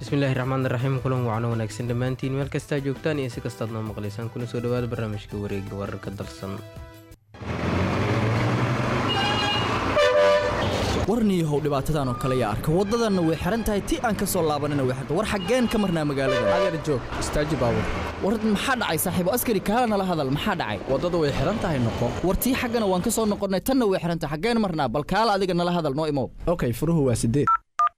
bismillaahi raxmaani raxiim kulan wacno wanaagsan dhammaantiin meel kastaa joogtaan iyo si kastaad noo maqlaysaan kuna soo dhawaada barnaamijka wareega wararka dalsan warniyahow dhibaatadan oo kale yaa arka waddadanna way xihan tahay ti aan ka soo laabanina way xirta war xaggeen ka marnaa magaalada adeer joog istaaji baabur war maxaa dhacay saaxiibo askari kaala nala hadal maxaa dhacay waddada way xihan tahay noqo war tii xaggana waan ka soo noqonnay tanna way xihan tahay xaggeen marnaa bal kaala adiga nala hadal noo imow okay furuhu waa sideed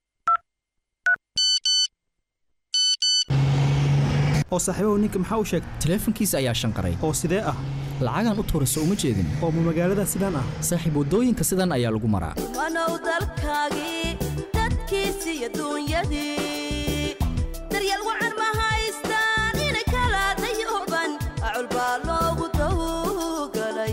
oo saaxiibahu ninka maxaa u sheegay taleefankiisa ayaa shanqaray oo sidee ah lacagaan u tuurayso uma jeedin oo ma magaalada sidaan ah saaxiib waddooyinka sidan ayaa lagu maraa wanow dalkaagii dadkiisi iyo duunyadii daryeel wacan ma haystaan inay kala dayuban acul baa loogu dawgalay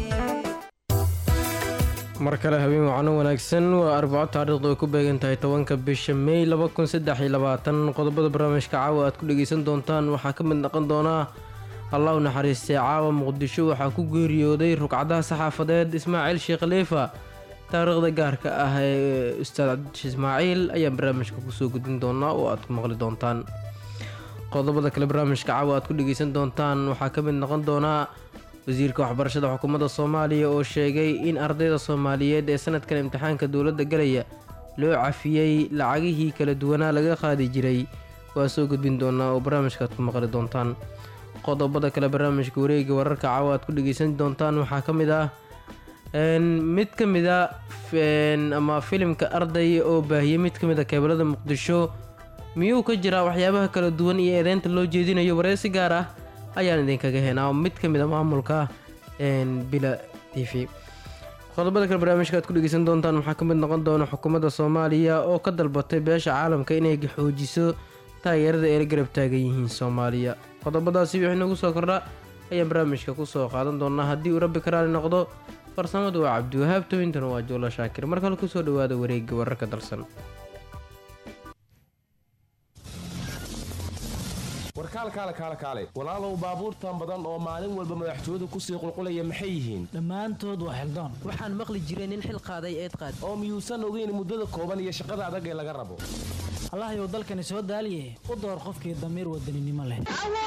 mar kale habeen wacno wanaagsan waa arbaco taariikhdu ay ku beegan tahay tobanka bisha mey qodobada barnaamijka caawa aad ku dhegaysan doontaan waxaa ka mid noqon doonaa allah u naxariistay caawa muqdisho waxaa ku geeriyooday rugcadaha saxaafadeed ismaaciil sheekh khaliifa taariikhda gaarka ah ee ustaad cabdish ismaaciil ayaan barnaamijka kusoo gudbin doonaa oo aad ku maqli doontaan qodobada kale barnaamijka caawa aad ku dhegaysan doontaan waxaa ka mid noqon doonaa wasiirka waxbarashada xukuumadda soomaaliya oo sheegay in ardayda soomaaliyeed ee sanadkan imtixaanka dowladda galaya loo cafiyey lacagihii kala duwanaa laga qaadi jiray waa soo gudbin doonaa oo barnaamijka aad ku maqli doontaan qodobada kale barnaamijka wareega wararka caawa aad ku dhegaysan doontaan waxaa ka mid ah mid ka mid a ama filimka arday oo baahiyey mid ka mid a keebalada muqdisho miyuu ka jiraa waxyaabaha kala duwan iyo eedeynta loo jeedinayo wareysi gaar ah ayaan idinkaga heenaa mid ka mid a maamulka bila t v qodobada kale barnaamijka aad ku dhegeysan doontaan waxaa ka mid noqon doona xukuumadda soomaaliya oo ka dalbatay beesha caalamka inay xoojiso taageerada ay la garab taagan yihiin soomaaliya qodobadaasi wixii nagu soo kordha ayaan barnaamijka kusoo qaadan doonaa haddii uu rabbi karaali noqdo farsamadu waa cabdiwahaab towintana waa joolo shaakir mar kale kusoo dhawaada wareega wararka dalsan warkaal kaale kaale kaale walaalow baabuurtan badan oo maalin walba madaxtooyadu kusii qulqulaya maxay yihiin dhammaantood waa xildoon waxaan maqli jiray nin xil qaaday eed qaad oo miyuusan ogeyn muddada kooban iyo shaqada adag ee laga rabo allahayow dalkani soo daaliye u door qofkii damiir wadaninimo leh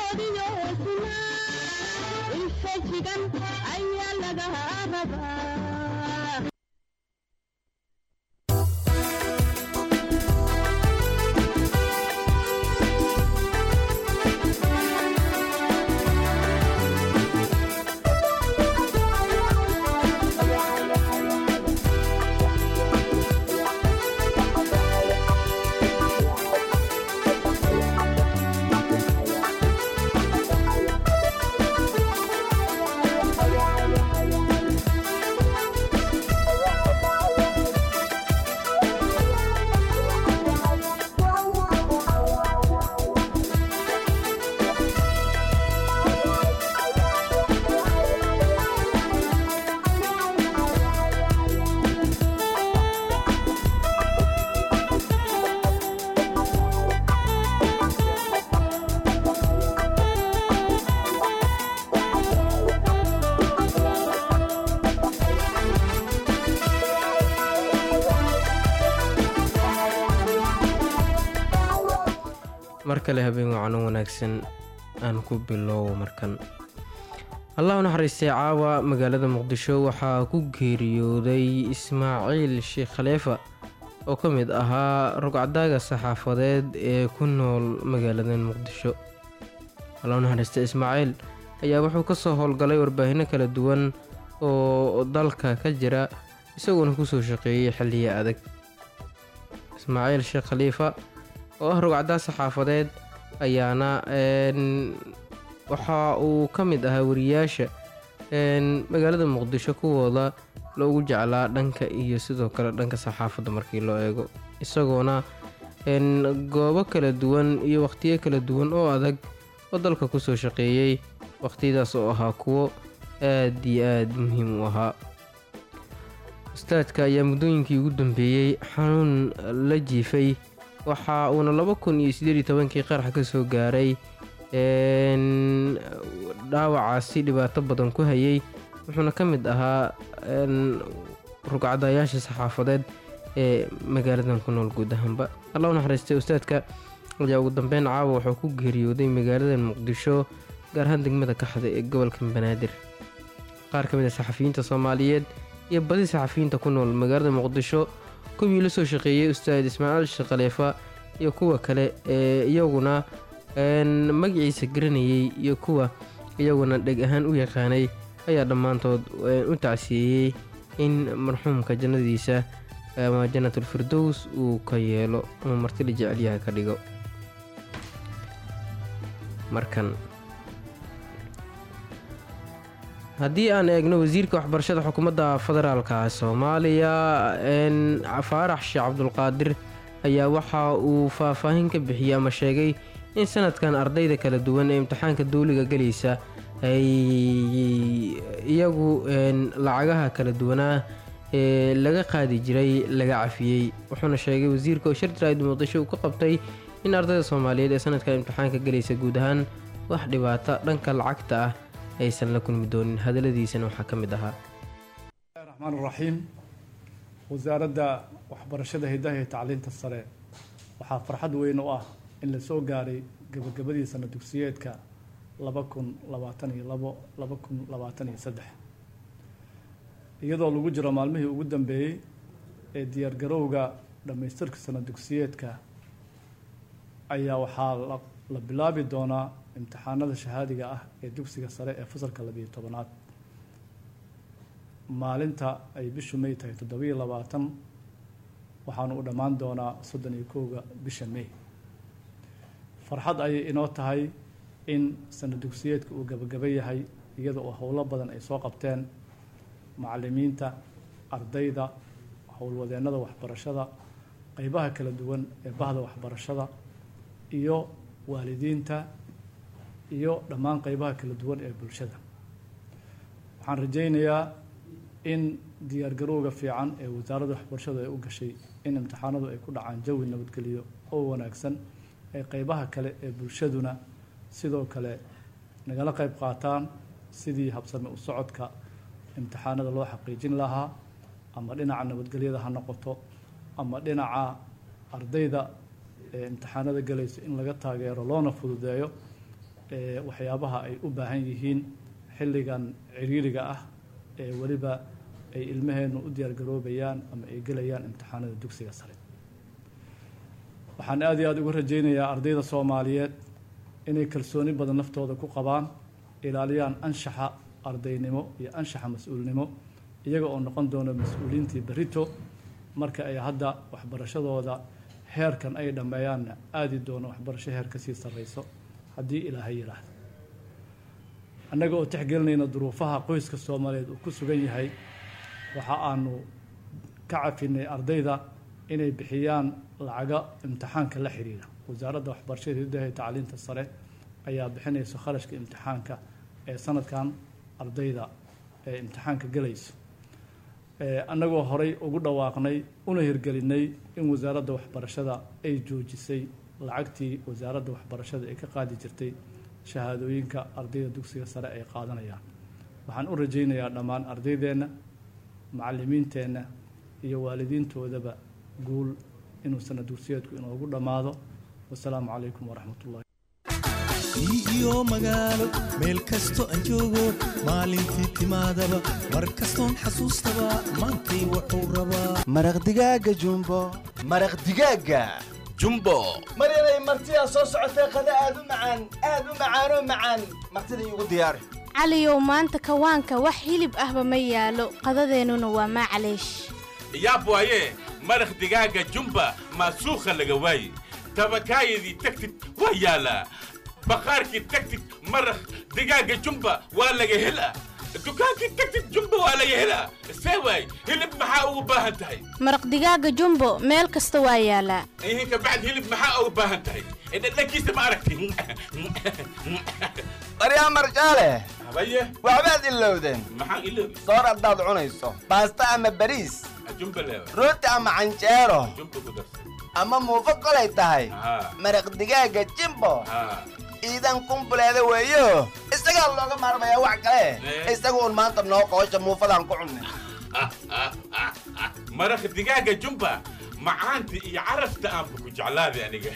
mar kale habeen wacno wanaagsan aan ku bilowbo markan allah u naxariistay caawa magaalada muqdisho waxaa ku geeriyooday ismaaciil sheekh khaliifa oo ka mid ahaa rugcadaaga saxaafadeed ee ku nool magaalada muqdisho allah u naxariistay ismaaciil ayaa wuxuu ka soo howlgalay warbaahinno kala duwan oo dalka ka jira isagoona kusoo shaqeeyey xilliya adag ismaaciil sheekh khaliifa oo ah rugcadaas saxaafadeed ayaana waxa uu ka mid ahaa wariyaasha magaalada muqdisho kuwooda loogu jeclaa dhanka iyo sidoo kale dhanka saxaafadda markii loo eego isagoona goobo kala duwan iyo wakhtiyo kala duwan oo adag oo dalka kusoo shaqeeyey wakhtiyadaas oo ahaa kuwo aad iyo aad muhiim u ahaa ustaadka ayaa muddooyinkii ugu dambeeyey xanuun la jiifay waxa uuna laba kun iyo sideed iyo tobankii qarax ka soo gaaray dhaawacaasi dhibaato badan ku hayay wuxuuna ka mid ahaa rugcadayaasha saxaafadeed ee magaaladan ku nool guud ahaanba allah u naxariistay ustaadka ayaa ugu dambeyn caawa wuxuu ku geeriyooday magaalada muqdisho gaar ahaan degmada kaxda ee gobolka banaadir qaar ka mid a saxafiyiinta soomaaliyeed iyo badi saxafiyiinta ku nool magaalada muqdisho kuwii la soo shaqeeyey ustaad ismaaciil sheekhaleefa iyo kuwa kale ee iyaguna magaciisa garanayay iyo kuwa iyaguna dheg ahaan u yaqaanay ayaa dhammaantood u tacsiyeeyey in marxuumka jannadiisa ama jannatul firdows uu ka yeelo ama martila jecelyaha ka dhigo markan haddii aan eegno wasiirka waxbarashada xukuumadda federaalka soomaaliya faarax sheekh cabdulqaadir ayaa waxa uu faahfaahin ka bixiyey ama sheegay in sanadkan ardayda kala duwan ee imtixaanka dawliga gelaysa ay iyagu lacagaha kala duwanaa ee laga qaadi jiray laga cafiyey wuxuuna sheegay wasiirka oo shir jaraa'id muqdisho uu ka qabtay in ardayda soomaaliyeed ee sanadkan imtixaanka gelaysa guud ahaan wax dhibaato dhanka lacagta ah aysan la kulmi doonin hadaladiisana waxaa ka mid ahaa raxmaan raxiim wasaaradda waxbarashada hidaha iyo tacliinta sare waxaa farxad weyn u ah in la soo gaaray gabagabadii sana dugsiyeedka laba kun labaatan iyo labo laba kun labaatan iyo saddex iyadoo lagu jiro maalmihii ugu dambeeyey ee diyaargarowga dhammaystirka sana dugsiyeedka ayaa waxaa la bilaabi doonaa imtixaanada shahaadiga ah ee dugsiga sare ee fasalka labiyo tobanaad maalinta ay bishu may tahay toddobiyo labaatan waxaanu u dhammaan doonaa soddon iyo kowga bisha may farxad ayay inoo tahay in sana dugsiyeedka uu gabagaba yahay iyada oo howlo badan ay soo qabteen macalimiinta ardayda howlwadeennada waxbarashada qeybaha kala duwan ee bahda waxbarashada iyo waalidiinta iyo dhammaan qeybaha kala duwan ee bulshada waxaan rajaynayaa in diyaargarowga fiican ee wasaaradda waxbarashadu ay u gashay in imtixaanadu ay ku dhacaan jawi nabadgeliyo oo wanaagsan ee qeybaha kale ee bulshaduna sidoo kale nagala qeyb qaataan sidii habsame u socodka imtixaanada loo xaqiijin lahaa ama dhinaca nabadgelyada ha noqoto ama dhinaca ardayda ee imtixaanada galaysa in laga taageero loona fududeeyo waxyaabaha ay u baahan yihiin xilligan ciriiriga ah ee weliba ay ilmaheennu u diyaargaroobayaan ama ay gelayaan imtixaanada dugsiga sare waxaan aada iyo aada uga rajaynayaa ardayda soomaaliyeed inay kalsooni badan naftooda ku qabaan ilaaliyaan anshaxa ardaynimo iyo anshaxa mas-uulnimo iyaga oo noqon doona mas-uuliyiintii berito marka ay hadda waxbarashadooda heerkan ay dhammeeyaanna aadi doono waxbarasho heer kasii sarreyso haddii ilaahay yidhaahdo annaga oo tixgelinayna duruufaha qoyska soomaaliyeed uu ku sugan yahay waxa aanu ka cafinay ardayda inay bixiyaan lacaga imtixaanka la xiriira wasaaradda waxbarashada hidaha iyo tacliinta sare ayaa bixinaysa kharashka imtixaanka ee sanadkan ardayda ee imtixaanka gelayso annagoo horay ugu dhawaaqnay una hirgelinay in wasaaradda waxbarashada ay joojisay lacagtii wasaaradda waxbarashada ay ka qaadi jirtay shahaadooyinka ardayda dugsiga sare ay qaadanayaan waxaan u rajaynayaa dhammaan ardaydeenna macalimiinteenna iyo waalidiintoodaba guul inuu sana dugsiyeedku inoogu dhammaado wasalaamu calaykum waraxmat ullahi iyo magaalo meel kasto aan joogo maalintii timaadaba mar kastoon xasuustaba maantay wuxuu rabaa maraq digaaga jumbo maraq digaaga jumbo mar inay martidaa soo socotay qada aad u macaan aad u macaanoo macaan martida iigu diyaari caliyow maanta kawaanka wax hilib ahba ma yaalo qadadeennuna waa maclaysh yaab waaye maraq digaaga jumba maasuukha laga waaye tabakaayadii tagtid waa yaalaa baqaarkii tagtid maraq digaaga jumba waa laga helaa dukaankii tagtid jumba waa laga helaa see waay hilib maxaa ugu baahan tahay maraq digaaga jumbo meel kasta waa yaalaa ihinka bacd hilib maxaa ugu baahan tahay dhadhankiisa ma aragti baryaa marjaale habaye waxbaad ilowdeen maxaan iloobi soor haddaad cunayso baasta ama bariis jumba leewa rooti ama canjeero jumba ku darsan ama muufo kolay tahay haa maraq digaaga jimbo haa iidan kumbuleeda weeyo isagaa looga maarmayaa wax kale isaga uun maanta noo qoosha muufadaan ku cunnay maraq digaaga jumba macaanta iyo carafta aanba ku jeclaaday aniga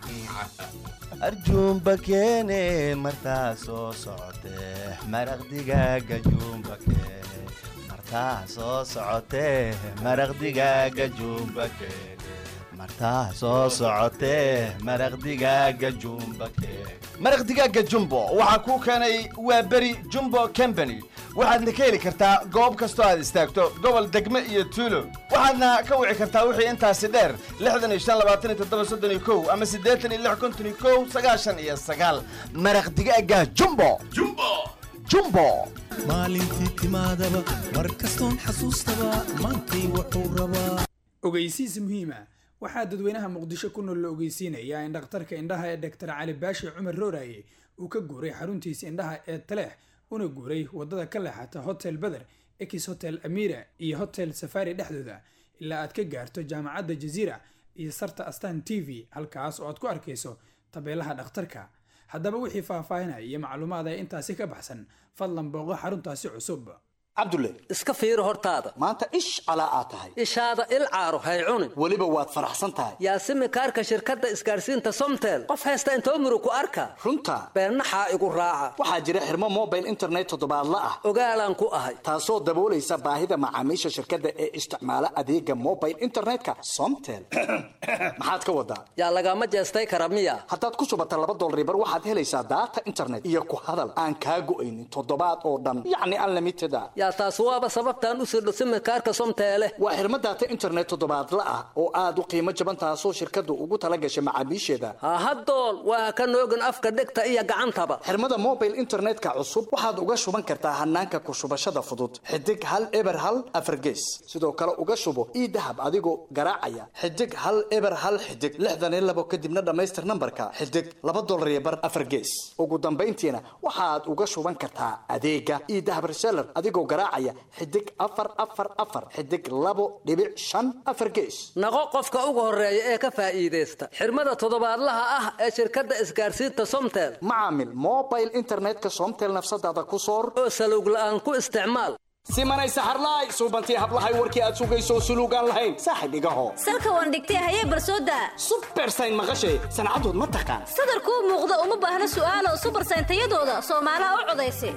arjuumba keene martaa soo socotee maraq digaaga juumba keene martaa soo socotee maraq digaaga juumba keene martaa soo socotee maraq digaaga juumba keene maraq digaaga jumbo waxaa kuu keenay waa beri jumbo company waxaadna ka heli kartaa goob kastoo aad istaagto gobol degme iyo tuulo waxaadna ka wici kartaa wixii intaasi dheer lixdan iyo shan labaatan iyo toddoba soddon iyo kow ama siddeetan iyo lix konton iyo kow sagaashan iyo sagaal maraq digaaga jumbo jumbo jumbo maalintii timaadaba mar kastoon xasuustaba maantay wuxuu rabaa ogeysiis muhiima waxaa dadweynaha muqdisho ku nool la ogeysiinayaa in dhakhtarka indhaha ee dhaktar cali baashi cumar rooraye uu ka guuray xaruntiisa indhaha ee taleex una guuray wadada ka leexata hotel beder ex hotel amira iyo hotel safari dhexdooda ilaa aad ka gaarto jaamacadda jaziira iyo sarta astan t v halkaas oo aad ku arkayso tabeelaha dhakhtarka haddaba wixii faahfaahinaya iyo macluumaad ee intaasi ka baxsan fadlan booqo xaruntaasi cusub cabdulle iska fiiri hortaada maanta ish calaa aad tahay ishaada il caaro hay cunin weliba waad faraxsan tahay yaasimi kaarka shirkadda isgaarsiinta somtel qof haysta intoo murug ku arka runta beennaxaa igu raaca waxaa jira xirmo mobile internet toddobaadla ah ogaalaan ku ahay taasoo daboolaysa baahida macaamiisha shirkadda ee isticmaala adeega mobile internetka somtel maxaad ka wadaa yaa lagama jeestay kara miya haddaad ku shubata laba dolribar waxaad helaysaa daata internet iyo ku hadal aan kaa go'aynin toddobaad oo dhan yacni unlimited a yaa taas waaba sababtaan u sirdho simikaarka somteele waa xirmo daata internet toddobaadla ah oo aad u qiimo jaban taasoo shirkaddu ugu tala gashay macaamiisheeda hahadool waa ka noogin afka dhegta iyo gacantaba xirmada mobile internetka cusub waxaad uga shuban kartaa hanaanka ku shubashada fudud xidig hal eber hal afargees sidoo kale uga shubo ii dahab adigoo garaacaya xidig hal eber hal xidig lixdan iyo labo kadibna dhammaystir nambarka xidig laba dolar iyo bar afargees ugu dambayntiina waxaad uga shuban kartaa adeega ii dahab reseller adigoo garaacaya xidig afar afar afar xidig labo dhibic shan afar gees naqo qofka ugu horeeya ee ka faa'iidaysta xirmada toddobaadlaha ah ee shirkadda isgaarsiinta somtel macaamil mobile internetka somtel nafsadaada ku soor oo salowg la'aan ku isticmaal simanay saxarlaay suubantii hablahay warkii aad sugayso suluugaan lahayn saaxib igaho salka waan dhigtay hayee barsooda subersayn maqashay sancadood ma taqaan sadarkuu muuqda uma baahna su'aalo subersayn tayadooda soomaalaha u codaysa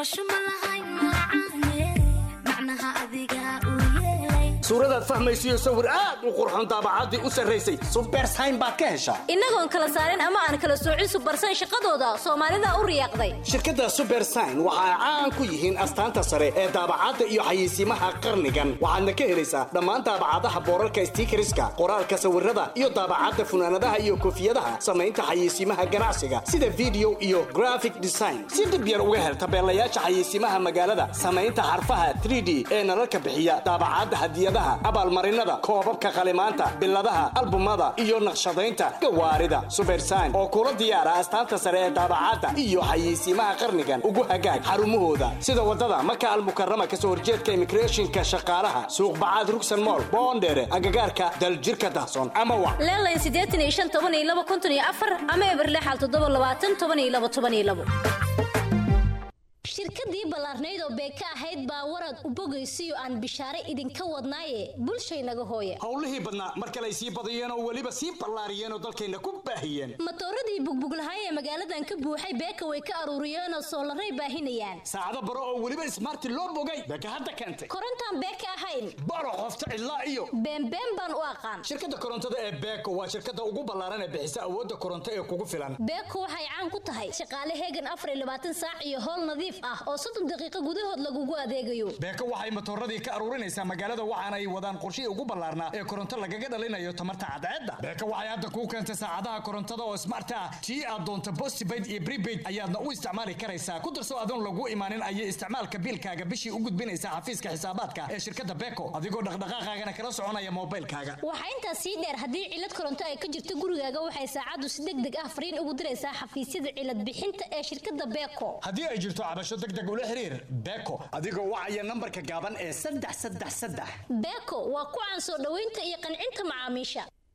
suuradaad fahmaysiyo sawir aad u qurxoon daabacaddii u sarraysay subersayn baad ka heshaa innagoon kala saarin ama aan kala soocin subersayn shaqadooda soomaalida u riyaaqday shirkadda subersayn waxa ay caan ku yihiin astaanta sare ee daabacadda iyo xayeysiimaha qarnigan waxaadna ka helaysaa dhammaan daabacadaha boorarka stiikariska qoraalka sawirada iyo daabacadda funaanadaha iyo koofiyadaha samaynta xayeysiimaha ganacsiga sida video iyo graphic design si dib yar uga hel tabeelayaasha xayeysiimaha magaalada samaynta xarfaha 3d ee nalalka bixiya daabacadda hadiyada abaalmarinada koobabka qalimaanta biladaha albumada iyo naqshadaynta gawaarida subersayn oo kula diyaara astaanta sare ee daabacadda iyo xayeysiimaha qarnigan ugu hagaag xarumahooda sida wadada maka almukarama kasoo horjeedka immigrationka shaqaalaha suuqbacaad rugsan mool boondheere agagaarka daljirka dahson ama wa leelayn siddeetan iyo shan toban iyo laba konton iyo afar ama eberlexal toddoba labaatan toban iyo laba toban iyo labo shirkadii ballaarnayd oo beeka ahayd baa warad u bogaysiyo aan bishaare idinka wadnaaye bulshaynaga hooya howlihii badnaa mar kale ay sii badiyeen oo weliba sii ballaariyeen oo dalkayna ku baahiyeen matooradii bugbuglahay ee magaaladan ka buuxay beeka way ka aruuriyeenoo soolaray baahinayaan saacado baro oo weliba ismaarti loo bogay beeka hadda keentay korontaan beeka ahayn baro qofta cidlaa iyo beenbeen baan u aqaan shirkadda korontada ee beeko waa shirkadda ugu ballaaran ee bixisa awoodda koronto ee kugu filan beeko waxay caan ku tahay shaqaale heegan afar iyo labaatan saac iyo howl nadiif ah oo soddon daqiiqo gudahood lagugu adeegayo beeko waxay matooradii ka aruurinaysaa magaalada waxaana ay wadaan qorshihii ugu ballaarnaa ee koronto lagaga dhalinayo tamarta cadceedda beeko waxay hadda kuu keentay saacadaha korontada oo smart ah tii aad doonto postpaid iyo prepaid ayaadna u isticmaali karaysaa ku darso adoon lagu imaanin ayay isticmaalka biilkaaga bishii u gudbinaysaa xafiiska xisaabaadka ee shirkadda beeko adigoo dhaqdhaqaaqaagana kala soconaya moobilkaaga waxaa intaas sii dheer haddii cilad koronto ay ka jirto gurigaaga waxay saacaddu si deg deg ah fariin ugu diraysaa xafiisyada cilad bixinta ee shirkadda beeko haddii ay jirto cabasho deg deg ula xiriir beeko adigoo wacaya nambarka gaaban ee saddex saddex saddex beeko waa ku caan soo dhoweynta iyo qancinta macaamiisha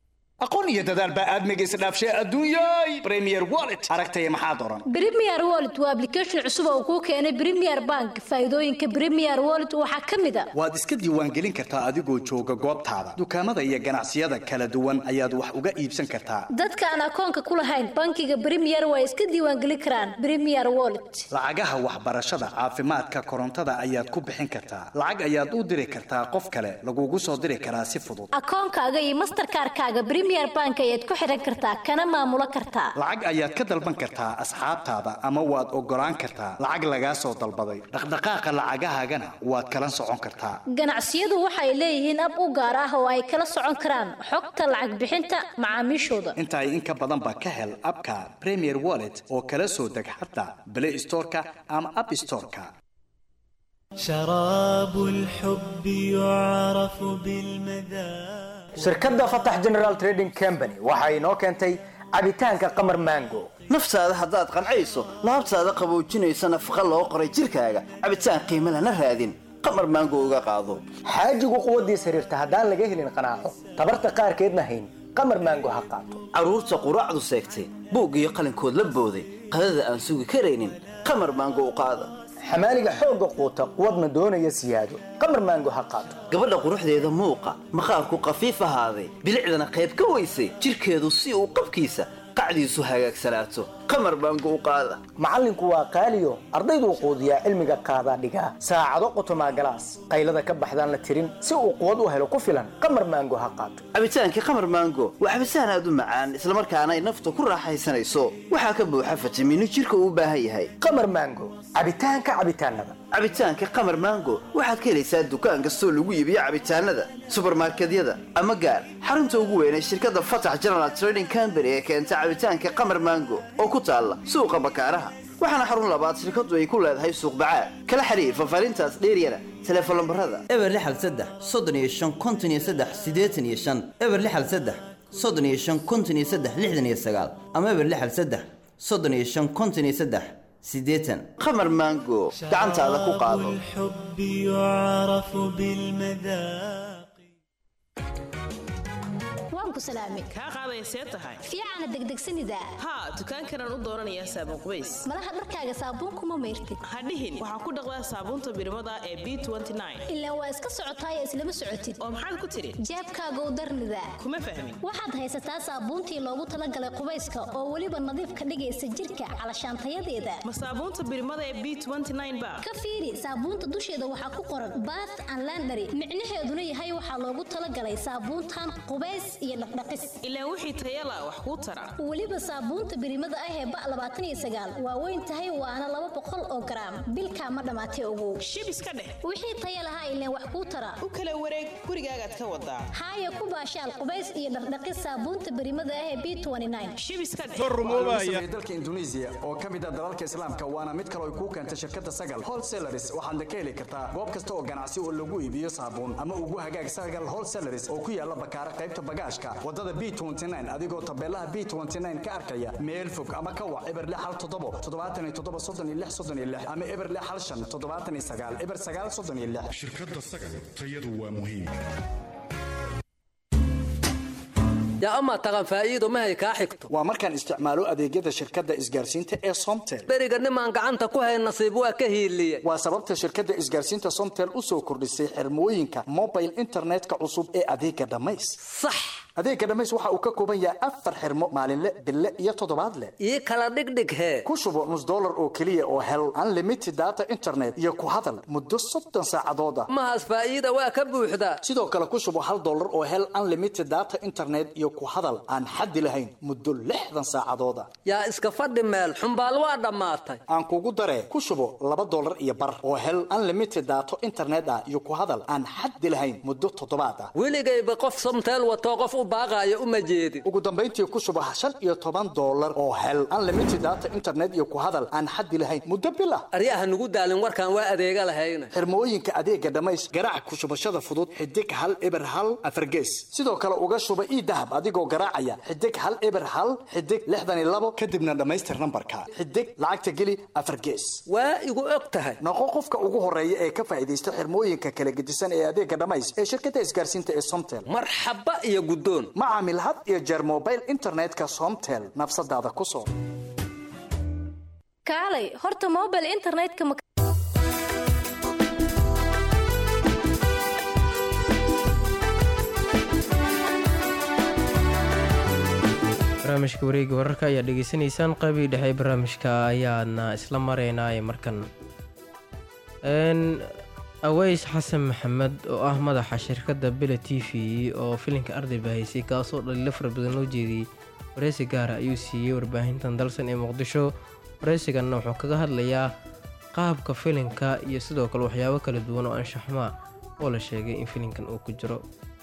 aqoon iyo dadaal baa aadmiga isdhaafshay adduunyay premier wallet aragtaya maxaad oran Premier Wallet waa application cusub oo kuu keenay Premier Bank. Faa'iidooyinka Premier Wallet waxaa ka mid ah waad iska diiwaangelin kartaa adigoo jooga goobtaada dukaamada iyo ganacsiyada kala duwan ayaad wax uga iibsan kartaa dadka aan akoonka ku lahayn bankiga Premier way iska diiwaangelin karaan Premier Wallet. lacagaha waxbarashada caafimaadka korontada ayaad ku bixin kartaa lacag ayaad u diri kartaa qof kale lagugu soo diri karaa si fudud Akoonkaaga iyo Mastercard-kaaga Premier Bank ayaad ku xiran kartaa kana maamulo kartaa. lacag ayaad ka dalban kartaa asxaabtaada ama waad ogolaan kartaa lacag lagaa soo dalbaday dhaqdhaqaaqa lacagahaagana waad kala socon kartaa Ganacsiyadu waxay leeyihiin ab u gaar ah oo ay kala socon karaan xogta lacag bixinta macaamiishooda. intaay in ka badan baa ka hel abka premier wallet oo kala soo deg xataa play storeka ama app storeka شراب الحب يعرف بالمذاق shirkadda fatax general trading company waxa inoo keentay cabitaanka qamar mango naftaada haddaad qancayso laabtaada qaboojinaysa nafaqa loo qoray jirkaaga cabitaan qiimo lana raadin qamar maango uga qaado xaajigu quwaddiisa xiriirta haddaan laga helin qanaaco tabarta qaarkeedna hayn qamar mango ha qaato carruurta quraacdu seegtay buug iyo qalinkood la booday qadada aan sugi karaynin qamar maango u qaada xamaaliga xoogga quuta quwadna doonaya siyaado qamar mango ha qaato gabadha quruxdeeda muuqa maqaarku qafiif ahaaday bilicdana qayb ka weysay jirkeedu si uu qabkiisa qacdiisu hagaagsanaato qamar baango u qaada macallinku waa qaaliyo ardayduu quudiyaa cilmiga qaadaa dhigaa saacado qotomaa galaas qaylada ka baxdaan la tirin si uu quwad u helo ku filan qamar maango ha qaato cabitaankii qamar maango waa cabitaan aad u macaan islamarkaana ay nafta ku raaxaysanayso waxaa ka buuxa fitamiino jirka uu u baahan yahay qamar maango cabitaanka cabitaanada cabitaanka qamar maango waxaad ka helaysaa dukaan kastoo lagu iibiyo cabitaanada subarmarkedyada ama gaar xarunta ugu weyn ee shirkadda fatax general trading company ee keenta cabitaanka qamar maango oo ku taalla suuqa bakaaraha waxaana xarun labaad shirkadu ay ku leedahay suuq bacaad kala xiriir fafaarintaas dheeryana teleefon lambarada eber lixal saddex soddon iyo shan konton iyo saddex siddeetan iyo shan eber lixal saddex soddon iyo shan konton iyo saddex lixdan iyo sagaal ama eber lixal saddex soddon iyo shan konton iyo saddex siddeetan qamar maango gacantaada ku qaado الحب يعرف بالمذاق waan ku salaamay kaa qaadaya see tahay fiicana degdegsanida haa dukaankanaan u dooranayaa saabuun qubays malaha dharkaaga saabuunkuma mayrtid ha dhihin waxaa ku dhaqdaa saabuunta birimada ee b ilaa waa iska socotaaya islama socotid oo maxaad ku tidhi jeebkaagow darnida kuma fahmin waxaad haysataa saabuuntii loogu talagalay qubayska oo weliba nadiif ka dhigaysa jirka calashaantayadeeda ma saabuunta birimada ee b ba ka fiiri saabuunta dusheeda waxaa ku qoran bath and landary micnaheeduna yahay waxaa loogu talagalay saabuuntan qubays iyo dhaqdhaqis ilaa wixii tayala wax kuu tara weliba saabuunta birimada ah ee ba labaatan iyo sagaal waa weyn tahay waana laba boqol oo garaam bilkaa ma dhammaatay ogow shib iska dheh wixii taya lahaa ileen wax kuu tara u kala wareeg gurigaagaad ka wadaa haaya ku baashaal qubays iyo dhaqdhaqis saabuunta birimada ah ee b shib iska dheh sameeyey dalka Indonesia oo ka mid ah dalalka Islaamka waana mid kale oo ku keentay shirkadda Sagal Wholesalers waxaad ka heli kartaa goob kasta oo ganacsi oo lagu iibiyo saabuun ama ugu hagaag Sagal Wholesalers oo ku yaala Bakaara qaybta bagaashka wadada B29 adigoo tabeelaha B29 ka arkaya meel fog ama ka wac eber lix hal toddobo toddobaatan iyo toddoba soddon iyo lix soddon iyo lix ama eber lix hal shan toddobaatan iyo sagaal eber sagaal soddon iyo lix shirkadda sagal tayadu waa muhiim yaa amaa taqan faa'iido mahay kaa xigto waa markaan isticmaalo adeegyada shirkadda isgaarsiinta ee Somtel beriga nimaan gacanta ku hayn nasiib waa ka hiiliyey waa sababta shirkadda isgaarsiinta Somtel u soo kordhisay xirmooyinka mobile internetka cusub ee adeega dhamays sax adeega dhamays waxa uu ka kooban yahay afar xirmo maalinle bille iyo toddobaadle ii kala dhigdhig hee ku shubo nus dollar oo keliya oo hel unlimited data internet iyo ku hadal muddo soddon saacadood ah mahaas faa'iida waa ka buuxdaa sidoo kale ku shubo hal dollar oo hel unlimited data internet iyo ku hadal aan xaddi lahayn muddo lixdan saacadood ah yaa iska fadhi meel xumbaal waa dhammaatay aan kugu daree ku shubo laba dollar iyo bar oo hel unlimited data internet ah iyo ku hadal aan xaddi lahayn muddo toddobaad ah weligayba qof somteel watoo qof u baaqaayo uma jeedin ugu dambayntii ku shubo shan iyo toban dollar oo hel unlimited data internet iyo ku hadal aan xaddi lahayn muddo bil ah aryaha nugu daalin warkaan waa adeega lahayna xirmooyinka adeega dhamays garaac ku shubashada fudud xidig hal eber hal afargees sidoo kale uga shuba ii dahab adigoo garaacaya xidig hal eber hal xidig lixdan iyo labo kadibna dhammaystir nambarka xidig lacagta geli afar gees waa igu og tahay noqo qofka ugu horeeya ee ka faa'iidaysta xirmooyinka kala gedisan ee adeega dhamays ee shirkadda isgaarsiinta ee somtel marxaba iyo guddoon guddoon ma caamil had iyo jeer mobile internetka somtel nafsadaada ku soo kaalay horta mobile internetka ma barnaamijka wareega wararka ayaa dhegeysanaysaan qaybihii dhexe ee barnaamijka ayaadna isla maraynaa markan aweys xasan maxamed oo ah madaxa shirkadda bele t v oo filinka arday bahaysay kaasoo dhaliilo fara badan loo jeediyey wareysi gaara ayuu siiyey warbaahintan dalsan ee muqdisho wareysiganna wuxuu kaga hadlayaa qaabka filinka iyo sidoo kale waxyaabo kala duwan oo anshaxmaa oo la sheegay in filinkan uu ku jiro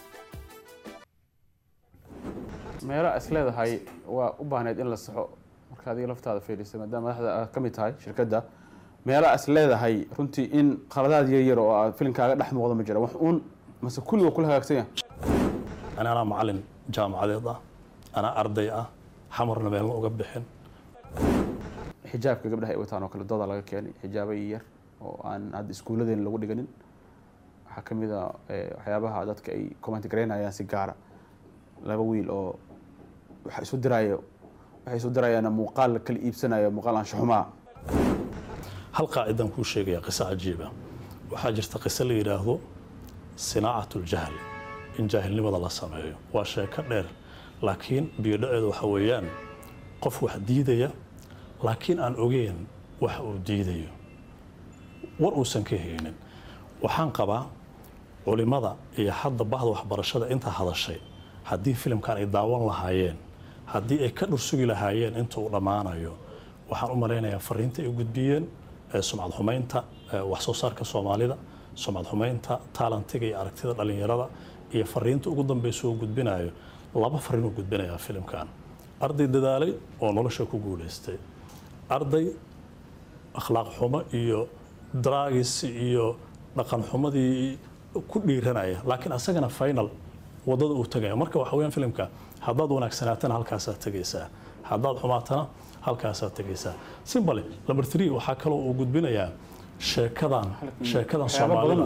meelo is leedahay waa u baahneyd in la saxo marka adiga laftaada fiidhisa maadaama madaxda aad ka mid tahay shirkadda meelo is leedahay runtii in khaladaad yaryar oo aad filinkaaga dhex muuqda ma jira wax uun mase kulliga kula hagaagsan yahay ani anaa macalin jaamacadeed ah anaa arday ah xamarna meelna uga bixin xijaabka gabdhaha ay wataan oo kale dooda laga keenay xijaabo yar oo aan hadda iskuulladeena lagu dhiganin waxaa ka mid a waxyaabaha dadka ay comment garaynayaan si gaara laba wiil oo waxa isu diraayo waxay isu dirayaan muuqaal kala iibsanayo muuqaal anshaxumaa hal qaacidaan kuu sheegaya qiso cajiiba waxaa jirta qiso la yidhaahdo sinaacat uljahl in jaahilnimada la sameeyo waa sheeko dheer laakiin biyodhaceedu waxa weeyaan qof wax diidaya laakiin aan ogeyn waxa uu diidayo war uusan ka haynin waxaan qabaa culimada iyo hadda bahda waxbarashada intaa hadashay haddii filimkan ay daawan lahaayeen haddii ay ka dhursugi lahaayeen inta uu dhammaanayo waxaan u malaynayaa fariinta ay gudbiyeen sumcad xumaynta wax soo saarka soomaalida sumcad xumaynta taalantiga iyo aragtida dhallinyarada iyo fariinta ugu dambeysa uu gudbinayo laba fariin uu gudbinayaa filimkan arday dadaalay oo nolosha ku guulaystay arday akhlaaq xumo iyo draagis iyo dhaqan xumadii ku dhiiranaya laakiin asagana final wadada uu tagaya marka waxa weyaan filimka haddaad wanaagsanaatana halkaasaad tegaysaa haddaad xumaatana halkaasaad tegaysaa simbale number three waxaa kaloo uu gudbinayaa sheekadan sheekadan soomaalida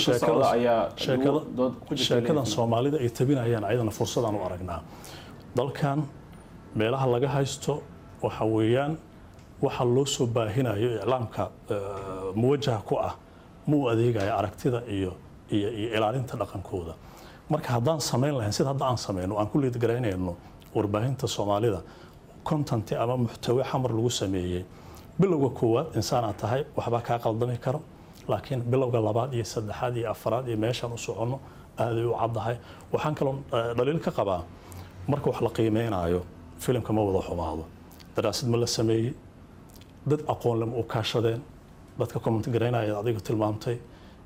sheekadan soomaalida ay tabinayaan ayadana fursadaan u aragnaa dalkan meelaha laga haysto waxa weeyaan waxa loo soo baahinayo iclaamka muwajaha ku ah ma u adeegaya aragtida iyo iyo iyo ilaalinta dhaqankooda marka haddaan samayn lahayn sida hadda aan samayno aan ku liidgaraynayno warbaahinta soomaalida content ama muxtawe xamar lagu sameeyey bilowga koowaad insaanaad tahay waxbaa kaa qaldami karo laakiin bilowga labaad iyo saddexaad iyo afaraad iyo meeshaan u soconno aaday u caddahay waxaan kaloo dhaliil ka qabaa marka wax la qiimeynayo filimka ma wada xumaado daraasad ma la sameeyey dad aqoon lama u kaashadeen dadka comment garaynaya adiga tilmaamtay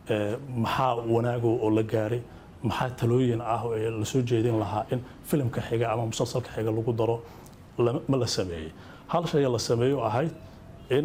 maxaa wanaago oo la gaaray maxaa talooyin ah oo la soo jeedin lahaa in filimka xiga ama musalsalka xiga lagu daro ma la sameeyey hal shay la sameeyo ahayd in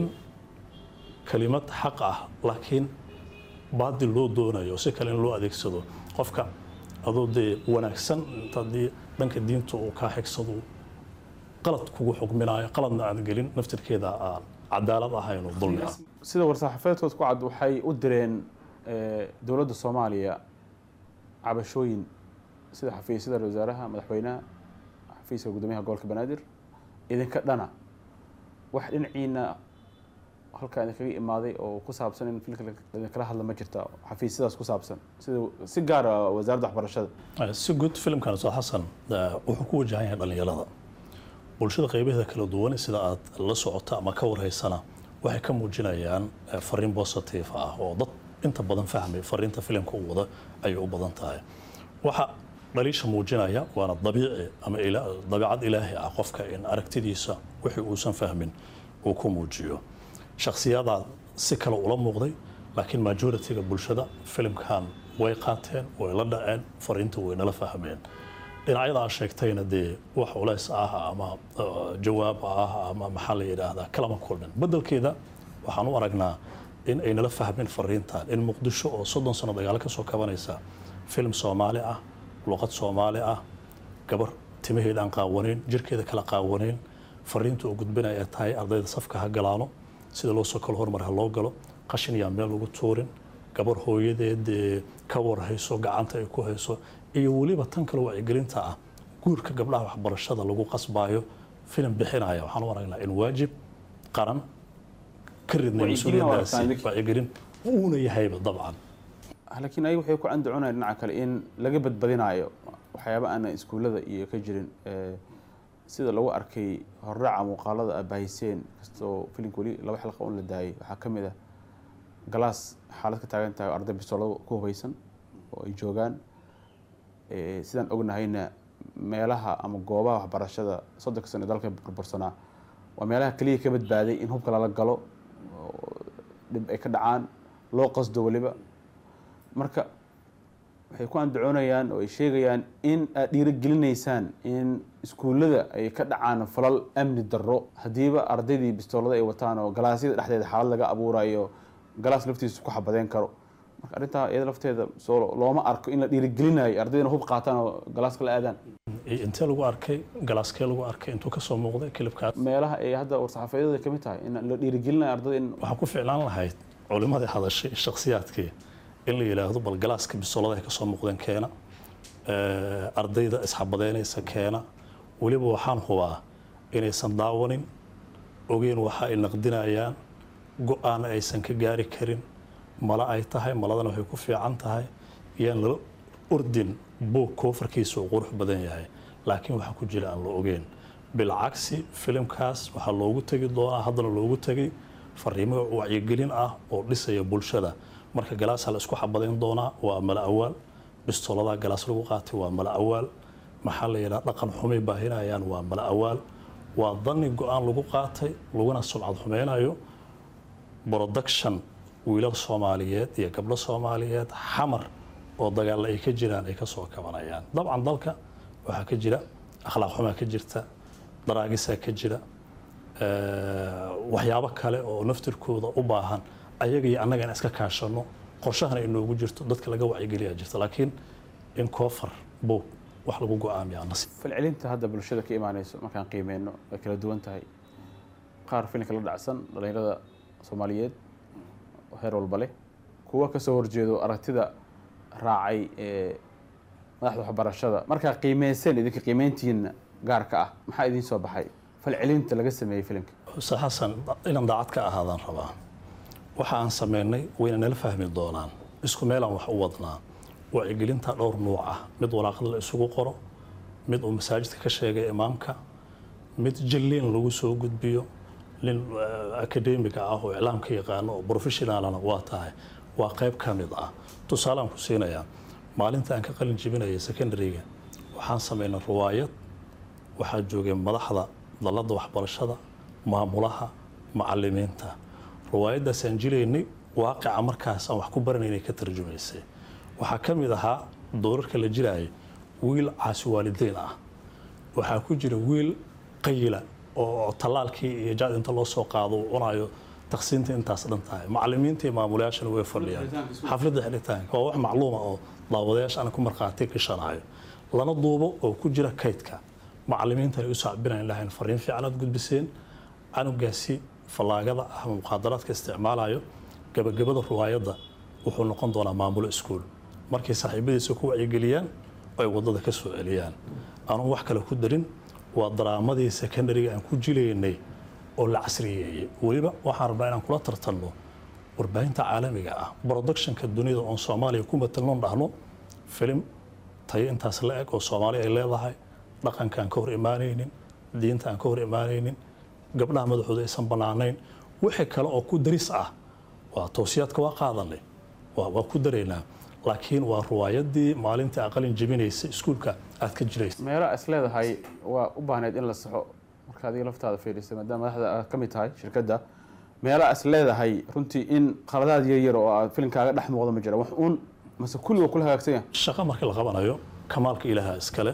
kalimad xaq ah laakiin baadil loo doonayo si kale in loo adeegsado qofka adoo dee wanaagsan haddii dhanka diinta uu kaa xigsado qalad kugu xugminayo qaladna aad gelin naftirkeeda aan cadaalad ahayn oo dulmi ah sida war-saxaafeedkood ku cad waxay u direen dowladda soomaaliya cabashooyin sida xafiisyada wasaaraha madaxweynaha xafiiska guddoomiyaha gobolka banaadir idinka dhana wax dhinaciina halkaa idinkaga imaaday oo ku saabsan in filka idinkala hadla ma jirta xafiisyadaas ku saabsan sida si gaara wasaaradda waxbarashada si guud filimkan ustaad xasan wuxuu ku wajahan yahay dhallinyarada bulshada qaybaheeda kala duwan sida aad la socota ama ka warhaysana waxay ka muujinayaan fariin positive ah oo dad inta badan fahmay fariinta filimka uu wada ayay u badan tahay waxa dhaliisha muujinaya waana dabiici ama dabiicad ilaahi ah qofka in aragtidiisa wixii uusan fahmin uu ku muujiyo shakhsiyadaa si kale ula muuqday laakiin majoritiga bulshada filimkan way qaateen way la dhaceen fariinta way nala fahmeen dhinacyada aad sheegtayna dee wax culays ah ama jawaab ah ama maxaa la yidhaahdaa kalama kulmin bedelkeeda waxaan u aragnaa in ay nala fahmeen fariintan in muqdisho oo soddon sano dagaalo ka soo kabanaysa film soomaali ah luqad soomaali ah gabar timaheeda aan qaawanayn jirkeeda kala qaawanayn fariinta oo gudbinaya ay tahay ardayda safka ha galaano sida loo soo kalo horumar ha loo galo qashin yaa meel lagu tuurin gabar hooyadeed ka war hayso gacanta ay ku hayso iyo weliba tan kale wacyigelinta ah guurka gabdhaha waxbarashada lagu qasbaayo filim bixinaya waxaan u aragnaa in waajib qaran ka ridnay Wacyigelin waa mas-uuliyadaasi arkaan wacyigelin uuna yahayba dabcan laakiin ayaga waxay ku andacunayaan dhinaca kale in laga badbadinaayo waxyaaba aan iskuullada iyo ka jirin Eh, sida lagu arkay hordhaca muuqaalada abahiseen kastoo filimka weli laba xilqa un la daayay waxaa ka mid ah galaas xaalad ka taagan tahay oo arday bistoolado ku hubeysan oo ay joogaan Eh, sidaan ognahayna meelaha ama goobaha waxbarashada soddonka sano ee dalka burbursanaa waa meelaha keliya ka badbaaday in hubka lala galo oo dhib ay ka dhacaan loo qasdo weliba marka waxay ku andacoonayaan oo ay sheegayaan in aad dhiirigelinaysaan in iskuullada ay ka dhacaan falal amni darro haddiiba ardaydii bistoolada ay wataan oo galaasyada dhexdeeda xaalad laga abuurayo galaas laftiisa ku xabadeen karo marka arrintaa iyada lafteeda soo looma arko in la dhiirigelinayo ardaydana hub qaataan oo galaaska la aadaan intee lagu arkay galaaskee lagu arkay intuu ka soo muuqday kilibkaas meelaha ay hadda war-saxaafadyada ka mid tahay in la dhiirigelinayo ardayda in waxaa ku ficlaan lahayd culimadii hadashay shakhsiyaadkii in la yidhaahdo bal galaaska bisolada ay ka soo muuqdeen keena Eh, ardayda isxabadeynaysa keena weliba waxaan hubaa inaysan daawanin ogeyn waxa ay naqdinayaan go-aan aysan ka gaari karin mala ay tahay maladana waxay ku fiican tahay iyaan lala ordin buug koofarkiisa uu qurux badan yahay laakiin waxaa ku jira aan la ogeyn bilcagsi filimkaas waxaa loogu tegi doonaa haddana loogu tegay fariimo wacyigelin ah oo dhisaya bulshada marka galaasaa la isku xabadayn doonaa waa mala awaal bistooladaa galaas lagu qaatay waa mala awaal maxaa la yidhaha dhaqan xumay baahinayaan waa mala awaal waa dani go-aan lagu qaatay laguna sumcad xumeynayo production wiilal soomaaliyeed iyo gabdho soomaaliyeed xamar oo dagaalla ay ka jiraan ay ka soo kabanayaan dabcan dalka waxaa ka jira akhlaaq xumaa ka jirta daraagisaa ka jira eh, waxyaabo kale oo naftirkooda u baahan ayaga iyo annaga in iska kaashano qorshahana inoogu jirto dadka laga wacyigeliyaa jirta laakiin in koofar buug wax lagu go-aamiyaa nasiib falcelinta hadda bulshada ka imaaneyso markaan qiimeyno way kala duwan tahay qaar filinka la dhacsan dhalinyarada soomaaliyeed oo heer walba leh kuwa kasoo horjeedo aragtida raacay ee madaxda waxbarashada markaa qiimeyseen idinka qiimeyntiina gaarka ah maxaa idiin soo baxay falcelinta laga sameeyey filimka xuse xasan inaan daacad ka ahaadaan rabaa waxa aan sameynay wayna nala fahmi doonaan isku meelaan wax u wadnaa wacyigelinta dhowr nuuc ah mid waraaqada la isugu qoro mid uu masaajidka ka sheegay imaamka mid jilliin lagu soo gudbiyo nin akademiga ah oo iclaamka yaqaano oo professionaalana waa tahay waa qayb ka mid ah tusaalaan ku siinayaa maalinta aan ka qalin jebinayay secondaryga waxaan sameynay ruwaayad waxaa joogay madaxda dalladda waxbarashada maamulaha macalimiinta ruwaayaddaasaan jilaynay waaqica markaas aan wax ku baranaynay ka tarjumaysay waxaa ka mid ahaa doorarka la jilaayay wiil caasi waalideyn ah waxaa ku jira wiil qayila oo tallaalkii iyo jaad inta loo soo qaado uu cunayo taqsiinta intaas dhan tahay macalimiinta iyo maamulayaashana way fadhiyaan xafladda xidhitaanka waa wax macluuma oo daawadayaasha aan ku markhaati gashanayo lana duubo oo ku jira kaydka macalimiintana u sacbinayn lahayn fariin fiican aad gudbiseen canugaasi fallaagada ah ama muqaadaraadka isticmaalayo gabagabada ruwaayadda wuxuu noqon doonaa maamulo iskuul markay saaxiibadiisa ku wacyigeliyaan ay waddada ka soo celiyaan anugu wax kale ku darin waa daraamadii secondariga aan ku jilaynay oo la casriyeeyey weliba waxaan rabnaa inaan kula tartanno warbaahinta caalamiga ah productionka dunida oon soomaaliya ku matalnon dhahno filim tayo intaas la eg oo soomaali ay leedahay dhaqanka aan ka hor imaanaynin diinta aan ka hor imaanaynin gabdhaha madaxooda aysan bannaanayn wixii kale oo ku daris ah waa towsiyaadka waa qaadanay waa waa ku daraynaa laakiin waa ruwaayadii maalintii aqalin jebinaysay iskuulka aad ka jiraysa meelo is leedahay waa u baahneyd in la saxo marka adiga laftaada fiirisay maadaama madaxda aad ka mid tahay shirkadda meelo is leedahay runtii in khaladaad yar yar oo aad filimkaaga dhex muuqda ma jira wax uun mase kulliga kula hagaagsan yahay shaqo markii la qabanayo kamaalka ilaaha iskale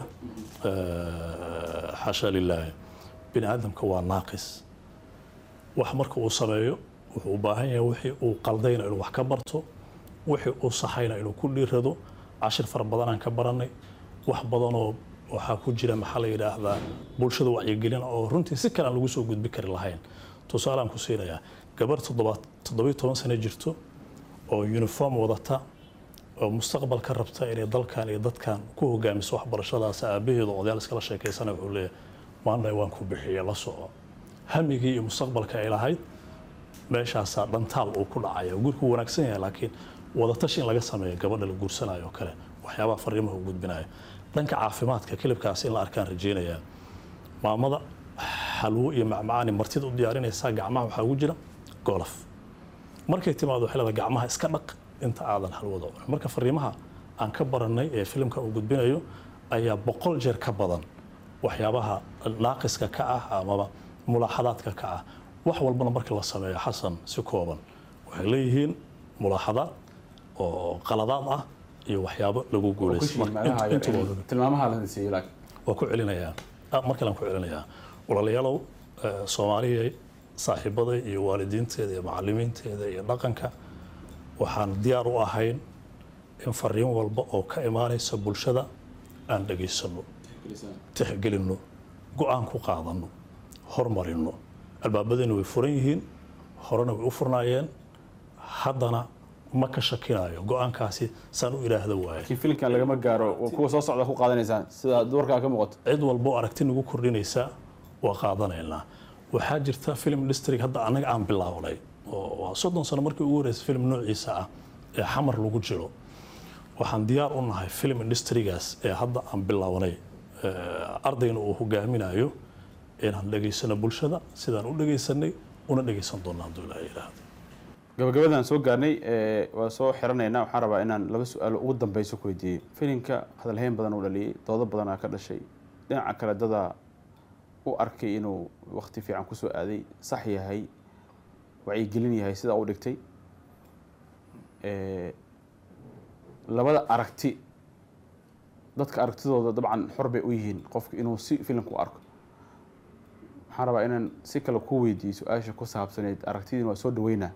xasha lilaahi bini aadamka waa naaqis wax marka uu sameeyo wuxuu u baahan yahay wixii uu qaldayna inuu wax ka barto wixii uu saxayna inuu ku dhiirado cashir fara badanaan ka baranay wax badanoo waxaa ku jira maxaa la yidhaahdaa bulshada wacyigelin oo runtii si kale aan lagu soo gudbi kari lahayn tusaalaan ku siinayaa gabar toddobiyo toban sano jirto oo uniform wadata oo mustaqbalka rabta inay dalkan iyo dadkan ku hogaamiso waxbarashadaas aabaheedu odayaal iskala sheekaysana wuxuu leeyahay maanta waan ku bixiyey la soco hamigii iyo mustaqbalka ay lahayd meeshaasaa dhantaal uu ku dhacaya gurku wanaagsan yahay laakiin wadatashi in laga sameeyo gabadha la guursanayo oo kale waxyaabaha fariimaha u gudbinaya dhanka caafimaadka kilibkaasi in la arkaan rajeynayaa maamada xalwo iyo macmacaani martida u diyaarinaysaa gacmaha waxaa ugu jira golaf markay timaado waxay leedahay gacmaha iska dhaq inta aadan halwada cunin marka fariimaha aan ka baranay ee filimka uu gudbinayo ayaa boqol jeer ka badan waxyaabaha naaqiska ka ah amaba mulaaxadaadka ka ah wax walbana marka la sameeyo xasan si kooban waxay leeyihiin mulaaxadaad oo qaladaad ah iyo waxyaabo lagu guulaysto tilmaamaha la siiyo laakiin waa ku celinayaa ah, mar kalean ku celinayaa walaalayaalow eh, soomaaliyay saaxiibaday iyo waalidiinteeda iyo macalimiinteeda iyo dhaqanka waxaan diyaar u ahayn in fariin walba oo ka imaanaysa bulshada aan dhagaysano tixgelinno go-aan ku qaadanno hormarinno albaabadeenna way furan yihiin horena way u furnaayeen haddana ma ka shakinayo go-aankaasi saan u ilaahda waaye laakiin filimkan lagama gaaro waa kuwa soo socda ku qaadanaysaan sida duwarkaa ka muuqato cid walba oo aragti nagu kordhinaysa waa qaadanaynaa waxaa jirta film district hadda annaga aan bilownay oo waa soddon sano markii ugu horreysay film noociisa ah ee xamar lagu jiro waxaan diyaar u nahay film industrigaas ee hadda aan bilownay eh, ardayna uu hogaaminayo inaan dhegaysano bulshada sidaan u dhegaysanay una dhegaysan doona hadduu ilaaha yidhaahdo gabagabadaan soo gaarnay ee, waa soo xiranaynaa waxaan rabaa inaan laba su-aalo ugu dambeyso ku weydiiyey filimka hadalhayn badan uu dhaliyey doodo badanaa ka dhashay dhinaca kale dadaa u arkay inuu waqti fiican kusoo aaday sax yahay wacyigelin yahay sidaa u dhigtay Ee, labada aragti dadka aragtidooda dabcan xor bay u yihiin qofku inuu si filimka u arko waxaan rabaa inaan si kale ku weydiiyo su-aasha ku saabsaneyd aragtidiin waa soo dhaweynaa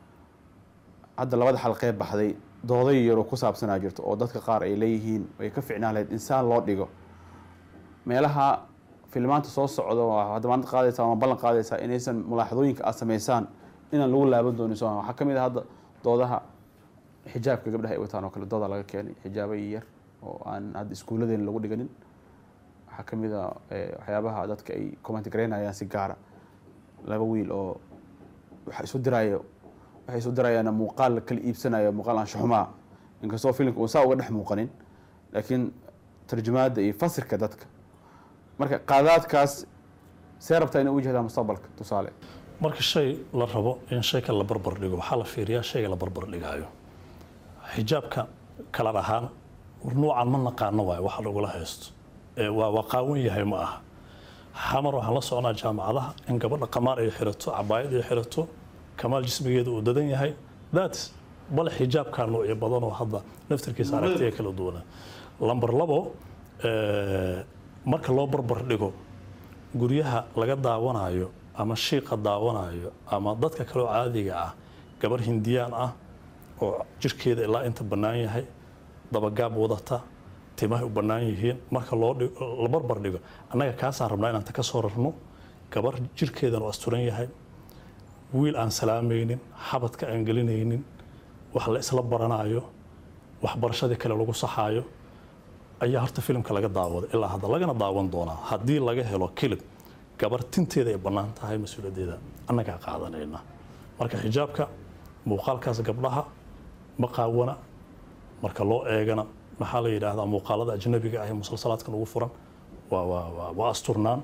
hadda labada xalqee baxday dooday yaroo ku saabsanaa jirto oo dadka qaar ay leeyihiin ay ka ficnaan lahayd insaan loo dhigo meelaha filmaanta soo socda waa hadda maanta qaadaysaa ama ballan qaadaysaa inaysan mulaaxadooyinka aad sameysaan inaan lagu laaban doonin soo waxaa ka mid ah hadda doodaha xijaabka gabdhaha ay wataan oo kale dooda laga keenay xijaabo yar oo aan hadda iskuulladeena lagu dhiganin waxaa ka mid a eh, waxyaabaha dadka ay comment garaynayaan si gaara laba wiil oo waxa isu diraayo waxay isu dirayaan muuqaal la kala iibsanayo muuqaal anshaxumaa inkastoo filimka uu saa uga dhex muuqanin laakiin tarjumaadda iyo fasirka dadka marka qaadaadkaas see rabtaa inay u jihdaa mustaqbalka tusaale marka shay la rabo in shayka la barbar dhigo waxaa la fiiriyaa shayga la barbar dhigaayo xijaabka kala dhahaan nuucan ma naqaano waayo waxa lagula haysto ee waa waa qaawan yahay ma aha xamar waxaan la soconaa jaamacadaha in gabadha qamaar ay xirato cabaayad ay xirato kamaal jismigeeda uu dadan yahay that's bale xijaabkaa noocyo badan oo hadda naftarkiisa aragtiya kala duwana lamber labo eh, marka loo barbar dhigo guryaha laga daawanayo ama shiiqa daawanayo ama dadka kaloo caadiga ah gabar hindiyaan ah oo jirkeeda ilaa inta bannaan yahay dabagaab wadata timahay u bannaan yihiin marka loo dhig- la barbar dhigo annaga kaasaan rabnaa inaan ta ka soo rarno gabar jirkeedan oo asturan yahay wiil aan salaamaynin xabadka aan gelinaynin wax la isla baranayo waxbarashadii kale lagu saxaayo ayaa horta filimka laga daawaday ilaa hadda lagana daawan doonaa haddii laga helo kilib gabar tinteeda ay bannaan tahay mas-uuliyaddeeda annagaa qaadanayna marka xijaabka muuqaalkaas gabdhaha ma qaawana marka loo eegana maxaa la yidhaahdaa muuqaalada ajnabiga ah ee musalsalaadkan ugu furan waa waa waa waa asturnaan